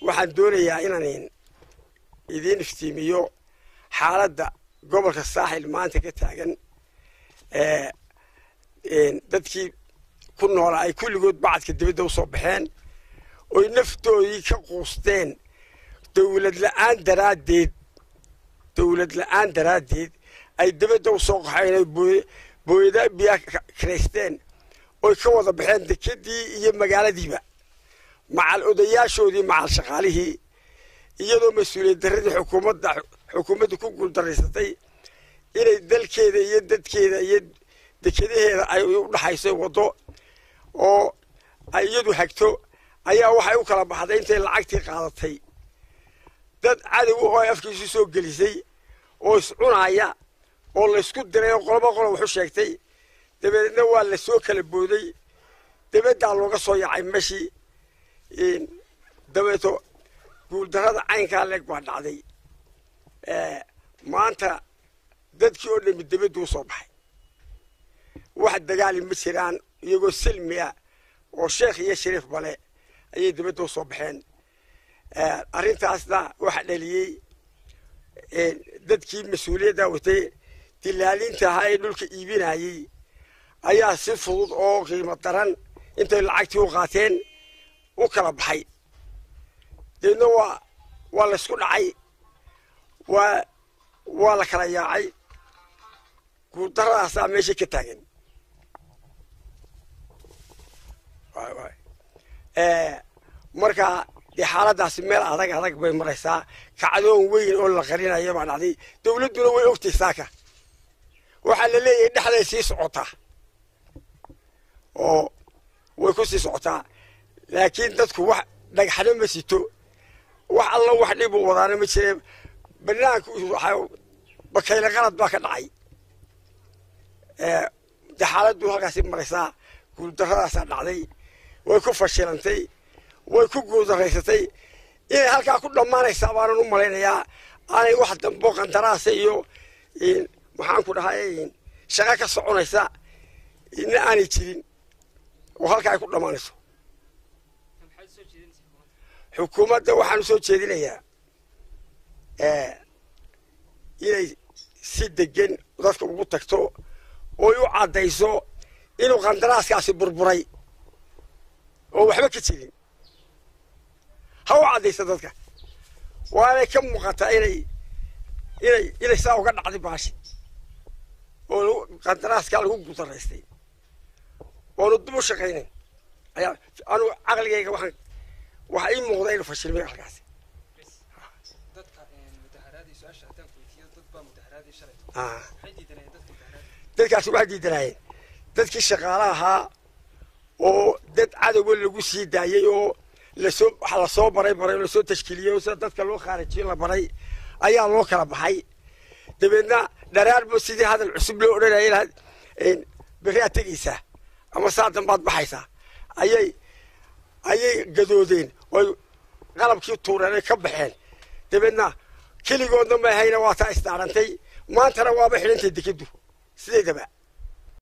waxaan doonayaa inaan idiin iftiimiyo xaaladda gobolka saaxil maanta ka taagan dadkii ku noola ay kulligood bacadka dibadda usoo baxeen oy naftoodii ka quusteen dowlad la-aan daraaddeed dowlad la-aan daraaddeed ay dibadda usoo qaxeen oy booyada biyaa kiraysteen oy ka wada baxeen dekedii iyo magaaladiiba macal odayaashoodii macal shaqaalihii iyadoo mas-uuliyad darradii xukuumadda xukuumadda ku guuldaraysatay inay dalkeeda iyo dadkeeda iyo dekadaheeda ay u dhaxayso waddo oo ay iyadu hagto ayaa waxay u kala baxday intay lacagtii qaadatay dad cadow oo ay afkiisu soo gelisay oo iscunaaya oo laysku diray oo qoloba qolo waxu sheegtay dabeedna waa la soo kala booday dabaddaa looga soo yacay meshii dabeeto guuldarrada caynkaa leeg baa dhacday maanta dadkii oo dhami dabadduu soo baxay wax dagaali ma jiraan iyagoo silmi ah oo sheekh iyo shariif bale ayay dabadda u soo baxeen arrintaasna waxa dhaliyey dadkii mas-uuliyadda watay dilaaliinta ahaa ee dhulka iibinayey ayaa si fudud oo qiimo daran intay lacagtii u qaateen u kala baxay deedna waa waa laysku dhacay waa waa la kala yaacay guuldaradaasaa meesha ka taagan marka dee xaaladaasi meel adag adag bay maraysaa kacdoon weyn oo la qarinaya baa dhacday dowladduna way ogtay saaka waxaa la leeyahay dhexday sii socotaa oo way ku sii socotaa laakiin dadku wax dhagxano ma sito wax alla wax dhib u wadaana ma jire banaanka bakayle qalad baa ka dhacay de xaaladdu halkaasi maraysaa guuldaradaasaa dhacday way ku fashilantay way ku guuldaraysatay inay halkaa ku dhammaanaysaa baanan u malaynayaa aanay wax dambo qandaraasa iyo maxaan ku dhahay shaqo ka soconaysa ina aanay jirin oo halkaa ay ku dhammaanayso xukuumadda waxaan u soo jeedinayaa inay si degan dadka ugu tagto oy u caddayso inuu qandaraaskaasi burburay oo waxba ka jirin ha u caddaysa dadka waanay ka muuqataa inay inay inay saa uga dhacday baashi oo qandaraaskaa lagu gudaraystay oonu dib u shaqaynayn ayaa anugu caqligayga waxaan waxaa ii muuqda inuu fashilmay halkaasi dadkaasi waxay diidanaayeen dadkii shaqaala ahaa oo dad cadowga lagu sii daayey oo lasoo waxa lasoo baray baray oo lasoo tashkiiliyey oo sida dadka loo khaarijiyo la baray ayaa loo kala baxay dabeedna dharaarba sidii hadal cusub loo odhanayay lahayd berri aad tegaysaa ama saa dambaad baxaysaa ayay ayay gadoodeen oy qalabkii tuureen ay ka baxeen dabeedna keligoodna ma ahayna waa taa isdaarantay maantana waaba xidhantay dekeddu sideedaba